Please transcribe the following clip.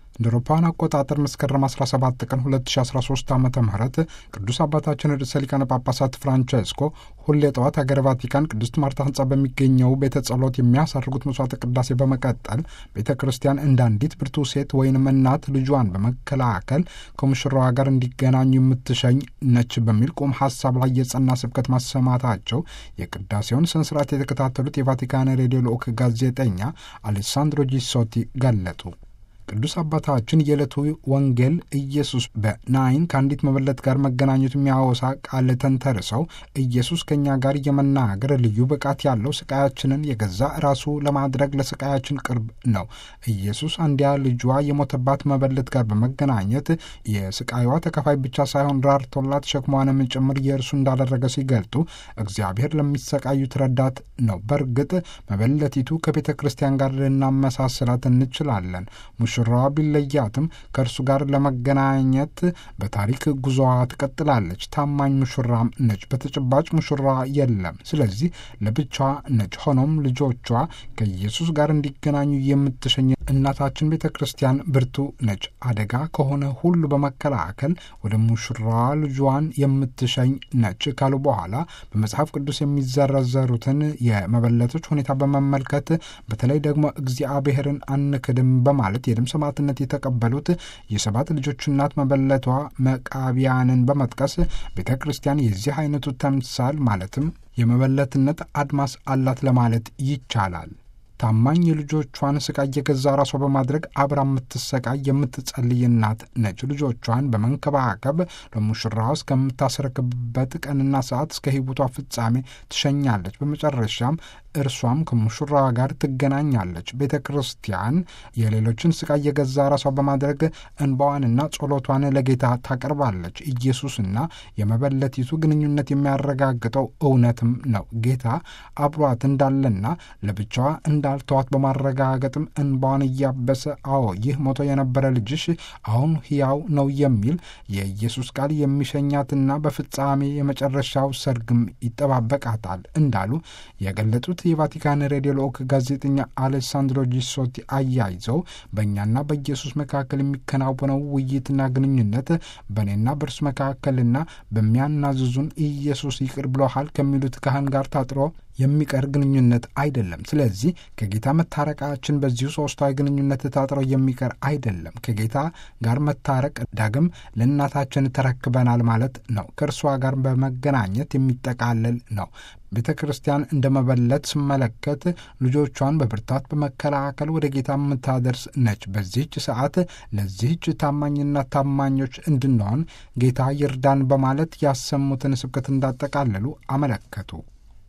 እንደ አውሮፓውያን አቆጣጠር መስከረም 17 ቀን 2013 ዓ ም ቅዱስ አባታችን ርዕሰ ሊቃነ ጳጳሳት ፍራንቸስኮ ሁሌ ጠዋት ሀገረ ቫቲካን ቅድስት ማርታ ህንጻ በሚገኘው ቤተ ጸሎት የሚያሳርጉት መስዋዕተ ቅዳሴ በመቀጠል ቤተ ክርስቲያን እንደ አንዲት ብርቱ ሴት ወይንም እናት ልጇን በመከላከል ከሙሽራዋ ጋር እንዲገናኙ የምትሸኝ ነች በሚል ቁም ሀሳብ ላይ የጸና ስብከት ማሰማታቸው የቅዳሴውን ስነ ስርዓት የተከታተሉት የቫቲካን ሬዲዮ ልዑክ ጋዜጠኛ አሌሳንድሮ ጂሶቲ ገለጡ። ቅዱስ አባታችን የዕለቱ ወንጌል ኢየሱስ በናይን ከአንዲት መበለት ጋር መገናኘቱ የሚያወሳ ቃል ተንተርሰው ኢየሱስ ከእኛ ጋር የመናገር ልዩ ብቃት ያለው ስቃያችንን የገዛ ራሱ ለማድረግ ለስቃያችን ቅርብ ነው። ኢየሱስ አንዲያ ልጇ የሞተባት መበለት ጋር በመገናኘት የስቃይዋ ተከፋይ ብቻ ሳይሆን ራርቶላት ሸክሟንም ጭምር የእርሱ እንዳደረገ ሲገልጡ እግዚአብሔር ለሚሰቃዩት ረዳት ነው። በእርግጥ መበለቲቱ ከቤተ ክርስቲያን ጋር ልናመሳስላት እንችላለን። ሙሽራዋ ቢለያትም ከእርሱ ጋር ለመገናኘት በታሪክ ጉዞዋ ትቀጥላለች። ታማኝ ሙሽራም ነች። በተጨባጭ ሙሽራ የለም። ስለዚህ ለብቻዋ ነች። ሆኖም ልጆቿ ከኢየሱስ ጋር እንዲገናኙ የምትሸኝ እናታችን ቤተ ክርስቲያን ብርቱ ነች። አደጋ ከሆነ ሁሉ በመከላከል ወደ ሙሽራዋ ልጇን የምትሸኝ ነች ካሉ በኋላ በመጽሐፍ ቅዱስ የሚዘረዘሩትን የመበለቶች ሁኔታ በመመልከት በተለይ ደግሞ እግዚአብሔርን አንክድም በማለት የደም ሰማዕትነት የተቀበሉት የሰባት ልጆች እናት መበለቷ መቃቢያንን በመጥቀስ ቤተ ክርስቲያን የዚህ አይነቱ ተምሳል ማለትም የመበለትነት አድማስ አላት ለማለት ይቻላል። ታማኝ የልጆቿን ስቃይ የገዛ ራሷ በማድረግ አብራ የምትሰቃይ የምትጸልይ እናት ነች። ልጆቿን በመንከባከብ ለሙሽራው እስከምታስረክብበት ቀንና ሰዓት እስከ ሕይወቷ ፍጻሜ ትሸኛለች። በመጨረሻም እርሷም ከሙሽራዋ ጋር ትገናኛለች። ቤተ ክርስቲያን የሌሎችን ስቃይ የገዛ ራሷ በማድረግ እንባዋንና ጸሎቷን ለጌታ ታቀርባለች። ኢየሱስና የመበለቲቱ ግንኙነት የሚያረጋግጠው እውነትም ነው። ጌታ አብሯት እንዳለና ለብቻዋ እንዳልተዋት በማረጋገጥም እንባዋን እያበሰ አዎ ይህ ሞቶ የነበረ ልጅሽ አሁን ሕያው ነው የሚል የኢየሱስ ቃል የሚሸኛትና በፍጻሜ የመጨረሻው ሰርግም ይጠባበቃታል እንዳሉ የገለጹት የቫቲካን ሬዲዮ ልዑክ ጋዜጠኛ አሌሳንድሮ ጂሶቲ አያይዘው በእኛና በኢየሱስ መካከል የሚከናወነው ውይይትና ግንኙነት በእኔና በእርሱ መካከልና በሚያናዝዙን ኢየሱስ ይቅር ብሎሃል ከሚሉት ካህን ጋር ታጥሮ የሚቀር ግንኙነት አይደለም። ስለዚህ ከጌታ መታረቃችን በዚሁ ሶስታዊ ግንኙነት ታጥሮ የሚቀር አይደለም። ከጌታ ጋር መታረቅ ዳግም ለእናታችን ተረክበናል ማለት ነው። ከእርሷ ጋር በመገናኘት የሚጠቃለል ነው። ቤተ ክርስቲያን እንደ መበለት ስመለከት ልጆቿን በብርታት በመከላከል ወደ ጌታ የምታደርስ ነች። በዚህች ሰዓት ለዚህች ታማኝና ታማኞች እንድንሆን ጌታ ይርዳን በማለት ያሰሙትን ስብከት እንዳጠቃለሉ አመለከቱ።